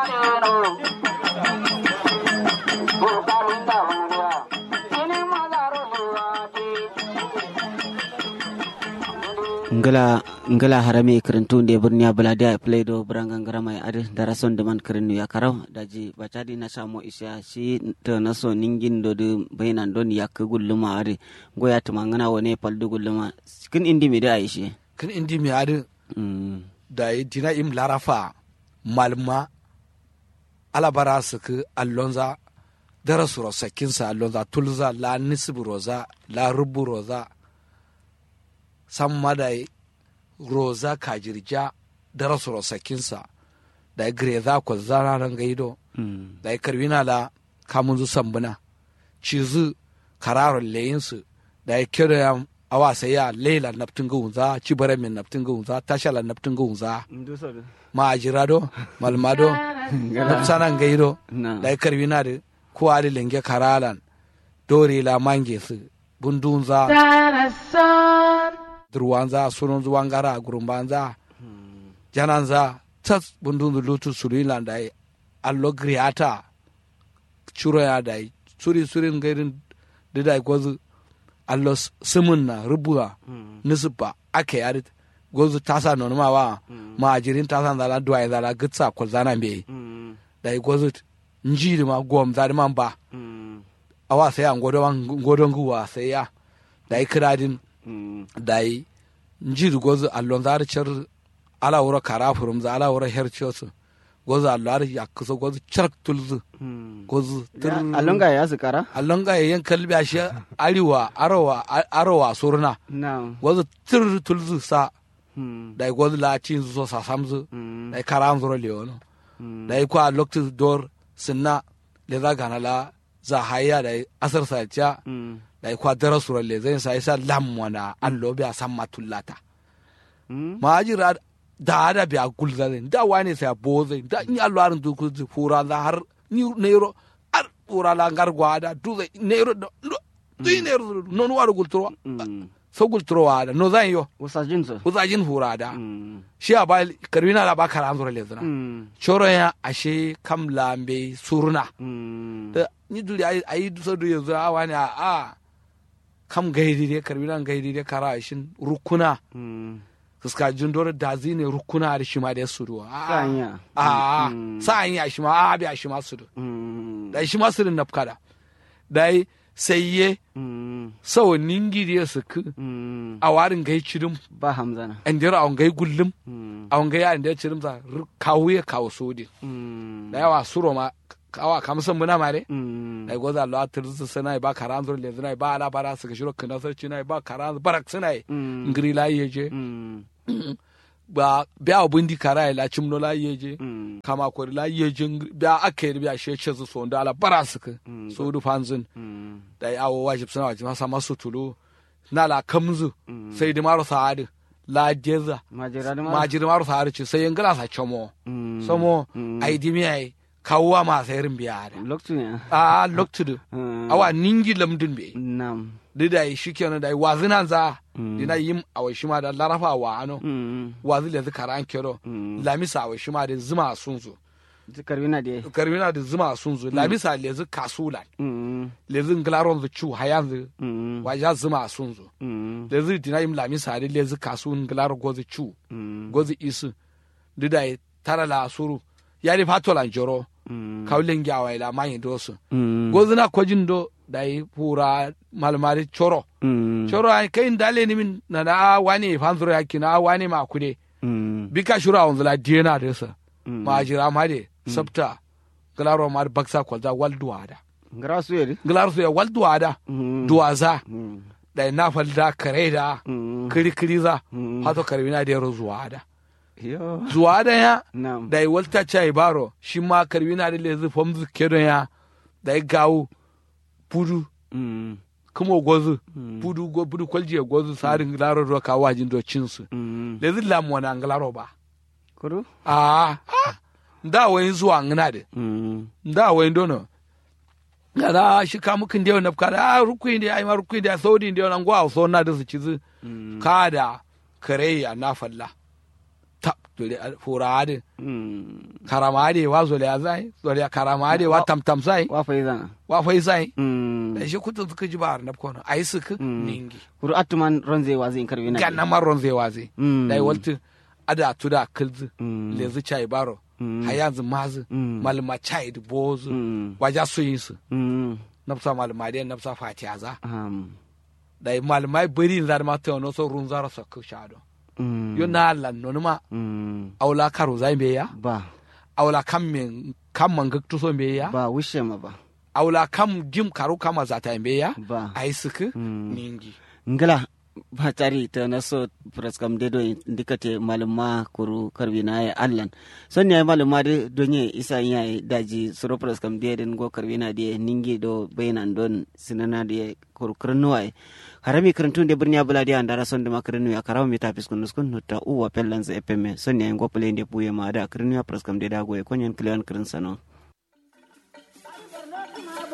ngala ngala harame karantu nde burniya balade play do branga ngara mai ade darason de man karinu ya karaw daji bacadi na samo isya si to naso ningin do de bainan don yak gulluma ade goya tuma ngana wone paldu gulluma kin indi mi da aishi kin indi mi ade mm da yi dina im larafa malma alabara su ku allonza dara su rosakinsa allonza tulza la nisbu roza la rubu roza san madai roza kajirja dara su rosakinsa da yi greza ko zana ran gaido mm da yi karwina la kamun zu sambuna cizu kararon layinsu da yi kira ya awa sai ya leila naftin gunza cibara min naftin gunza tashala naftin gunza ndu so ma ajirado malmado nafsanan gaido na da yi karwina da kuwa da lenge karalan dore la mange su bundunza durwanza sunun zuwangara gurumbanza jananza tas bundun lutu sulilan da yi allo griata churo ya da yi suri surin gairin da da yi gwazu allo simun na rubuwa nisba ake yari gwazu tasa nonu ma wa ma ajirin tasa zala duwa zala gitsa kwalzana mbe mm da yi gwazu njiri ma gom zari man ba mm awa sai an godon guwa sai ya da yi kiradin mm da yi njiri gwazu allon zari cer ala wura kara furum za ala wura herciosu gwazu allo ari yakusa gwazu chark tulzu mm gwazu tir alonga ya su kara allon ga yayin kalbi a shi ariwa arawa arawa surna na gwazu tir tulzu sa mm da yi gwazu la cin so sa samzu mm da yi kara an zuro leono mm da yi kwa lokti dor sinna le za gana la za haya da yi asar sa cha mm da yi kwa dara sura le zai sa isa lam wana allo bi a san matullata mm ma jira da da bi a gulza zai da wani sai a bo zai da ni allo arin du ku fura la har ni neiro ar fura la ngar gwada du zai neiro do du neiro no no waru gultro mm so gultro wada no zan yo wasajin so uzajin fura da mm shi a ba karwina la ba karan zura le zana mm choro ya ashe kam lambe surna mm da ni duri ayi ayi dusa du yanzu a wani a a kam gaidi de karwina gaidi de kara ashin rukuna mm suska jindor da zine rukuna da shi ma da su duwa sanya a Mm. sa'an ya shi ma a bi a shi ma su du mm da shi ma su din nafkada dai sai ye mm sawo ningi da su ku mm a warin gai cirim ba hamzana an dira a gai gullum mm a gai an dira cirim za ru- kawo ya kawo sodi mm da yawa suro ma kawa kamsan muna mare mm ai goza lo atir su suna ba karan zur le suna ba ala bara su gashiro kana sarci na ba karan barak suna mm ngiri la yeje mm ba biya bundi kara la chimno la yeje mm kama ko la yeje ngiri- biya akai biya she che su so ala bara su ka Mm. so du fanzin mm da ya awo wajib suna wajib masa masu tulu na la kamzu Mm. sai di maro saadi la jeza majira da ma jiri maro saadi ci sai ngala sa chomo mm somo Mm. ai di mi ai kawwa ma sai rin biya da lokacin ya a loktudu Mm. awa ningi lamdin be nam da da yi shi kenan da yi wazinan za Mm. dina yim a wai shima da larafa wa ano mm wazi le zu karan kero Mm. lamisa a wai shima da zuma sun zo zikar wina da karmina da zuma sun zo lamisa le zu kasulan mm le zu nglaron zu chu hayan zu mm wa ja zuma sun zo mm le zu dina yim lamisa da le zu kasu nglar go zu chu mm go zu isu da da yi tara la suru ya di fatolan joro mm kawlen gyawa ila manyi dosu mm go zuna kojin do da yi pura malmari choro mm choro ai kai ndale ni min na da wani fanzuro yaki na wani ma kude mm bika shura on zula diena de sa Mm. ma jira ma de sabta glaro ma baksa kwalza wal duwada ngara su yeri glaro su ya wal duwada Mm. duwaza mm da na falda kare da mm kiri kiri za Mm. hato karbina da yaro zuwada yo zuwada ya nam da yi walta chai baro shi ma karbina da lezi fomzu kedon ya da yi gawu pudu mm kuma gozu Mm. pudu go pudu kwalji gozu sarin glaro ro ka wajin do cinsu mm lezi lamu na glaro ba kudu ah ah, nda wayin zuwa ngina de mm nda wayin dono ngada shi ka mukin dewa na kada ah rukui de ai ma rukui de saudi de na ngwa so na da su cizi mm kada kare ya na falla tap dole fura ade mm karama ade wa zole ya zai zole ya karama ade wa tam tam sai wa fa izana wa fai sai mm da shi kutu suka ji ba na kono ai suka Mm. ningi kuru atuman ronze wa zin karbi na ganna maron zai waze Mm. dai waltu ada tuda kilzi Mm. lezi chai baro Mm. hayanzu mazi Mm. malma chai da bozu mm waja su yin su mm nafsa malma dai nafsa fatiya za um dai malma bari zar ma ta no so run zara so ku shado mm yo na lan no ma mm aula karo zai be ya ba aula kam men kam man gaktu so be ya ba wishe ma ba aula kam jim karo kama za ta be ya ba ai suka Mm. ningi ngala ba tari ta na so praskam de do indikate maluma kuru karbi na ya allan son ne maluma de donye isa ya daji suro praskam de den go karbi na de ningi do bainan don sinana de kuru kurnu ai harami kurantun de birnya bula de andara son de makrinu ya karaw mi tapis kun nuskun nutta uwa pellan za epeme son ne go pele de buye ma da kurnu ya praskam de da go e konyen klian kurun sano